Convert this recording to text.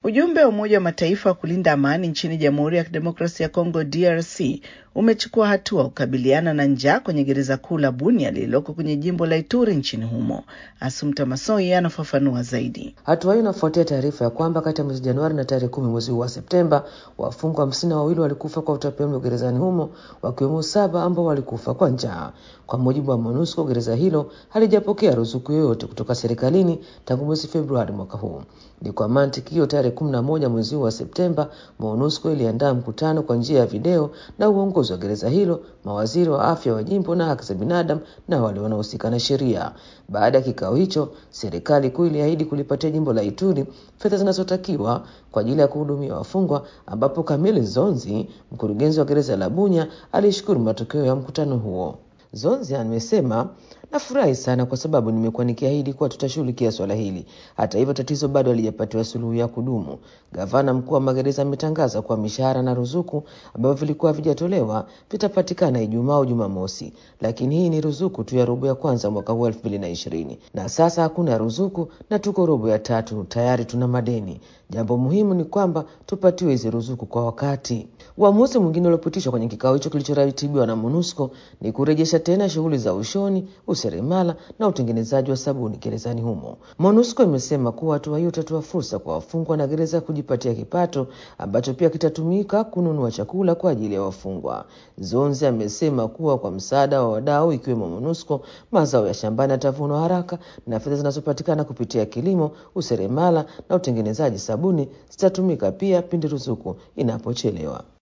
Ujumbe wa Umoja wa Mataifa wa kulinda amani nchini Jamhuri ya Kidemokrasia ya Kongo DRC umechukua hatua kukabiliana na njaa kwenye gereza kuu la Bunia lililoko kwenye jimbo la Ituri nchini humo. Asumta Masoi anafafanua zaidi. Hatua hiyo inafuatia taarifa ya kwamba kati ya mwezi Januari na tarehe kumi mwezi huu wa Septemba, wafungwa hamsini na wawili walikufa kwa utapiamlo gerezani humo, wakiwemo saba ambao walikufa kwa njaa. Kwa mujibu wa MONUSCO, gereza hilo halijapokea ruzuku yoyote kutoka serikalini tangu mwezi Februari mwaka huu. Ni kwa mantiki hiyo, tarehe kumi na moja mwezi huu wa Septemba, MONUSCO iliandaa mkutano kwa njia ya video na uongozi wa gereza hilo, mawaziri wa afya wa jimbo na haki za binadamu na wale wanaohusika na sheria. Baada ya kikao hicho, serikali kuu iliahidi kulipatia jimbo la Ituri fedha zinazotakiwa kwa ajili ya kuhudumia wafungwa, ambapo Kamili Zonzi, mkurugenzi wa gereza la Bunya, alishukuru matokeo ya mkutano huo. Zonzi amesema nafurahi sana kwa sababu nimekuwa nikiahidi kuwa tutashughulikia swala hili. Hata hivyo, tatizo bado halijapatiwa suluhu ya kudumu. Gavana mkuu wa magereza ametangaza kuwa mishahara na ruzuku ambavyo vilikuwa havijatolewa vitapatikana Ijumaa au Jumamosi, lakini hii ni ruzuku tu ya robo ya kwanza mwaka huu elfu mbili na ishirini na sasa hakuna ruzuku na tuko robo ya tatu, tayari tuna madeni. Jambo muhimu ni kwamba tupatiwe hizi ruzuku kwa wakati. Uamuzi mwingine uliopitishwa kwenye kikao hicho kilichoratibiwa na MONUSCO ni kurejesha tena shughuli za ushoni, useremala na utengenezaji wa sabuni gerezani humo. MONUSCO imesema kuwa hatua hiyo itatoa fursa kwa wafungwa na gereza kujipatia kipato ambacho pia kitatumika kununua chakula kwa ajili ya wafungwa. Zonzi amesema kuwa kwa msaada wa wadau ikiwemo MONUSCO, mazao ya shambani yatavunwa haraka na fedha zinazopatikana kupitia kilimo, useremala na utengenezaji sabuni zitatumika pia pindi ruzuku inapochelewa.